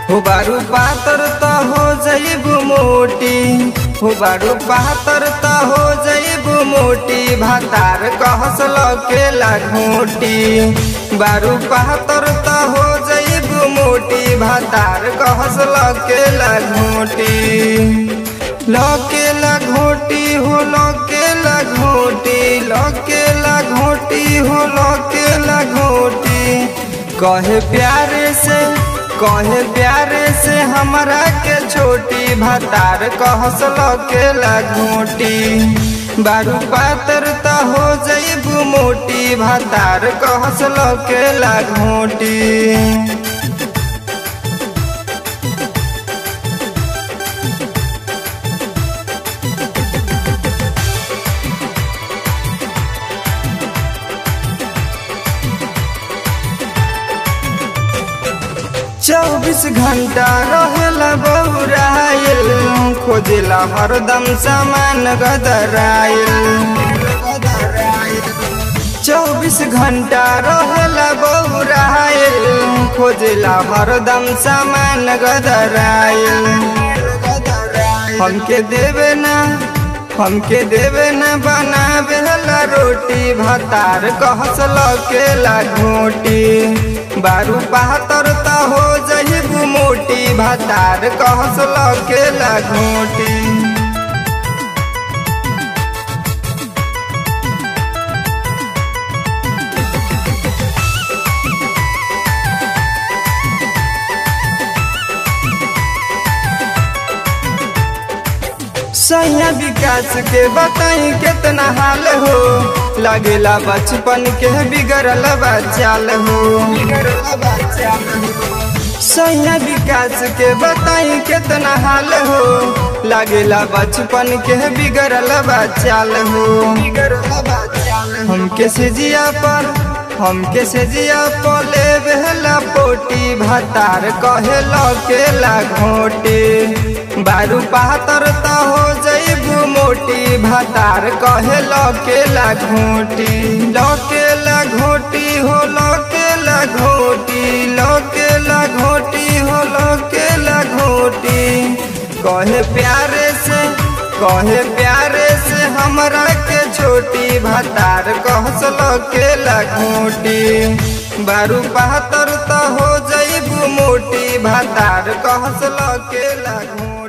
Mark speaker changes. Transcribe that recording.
Speaker 1: हो बारू पातर त हो जइबू मोटी हो बारू पातर त हो जइबू मोटी भातार कहस लकेला घोटी बारू पातर त हो जइबू मोटी भातार कहस लकेला घोटी लकेला घोटी हो लकेला घोटी लकेला घोटी हो लकेला घोटी कहे प्यारे से कहे प्यारे से हमरा के छोटी भातार कहस लकेला घोटी बारू पातर त हो जइबू मोटी भातार कहस लकेला घोटी चौबीस घंटा रहेला बौराइल खोजेला हरदम सामान गदराइल चौबीस घंटा रहेला बौराइल खोजेला हरदम सामान गदराइल हमके देवे ना हमके देवे न बनावे ला रोटी भातार कहस लकेला घोटी बारू पातर त हो जइबू मोटी भातार कहस लकेला घोटी सैया विकास के बताई कितना हाल हो लगेला बचपन के बिगड़ल बचाल हो सैया विकास के बताई कितना हाल हो लगेला बचपन के बिगड़ल बचाल हो हमके सिजिया पर हमके सिजिया पले बेहला पोटी भातार कहे लकेला घोटी बारू पातर त हो जइबू मोटी भातार कहे लकेला घोटी लकेला घोटी हो लकेला घोटी लकेला घोटी हो लकेला घोटी कहे प्यारे से कहे प्यारे से हमरा के छोटी भातार कहस लकेला घोटी बारू पातर त हो जइबू मोटी भातार कहस लकेला घोटी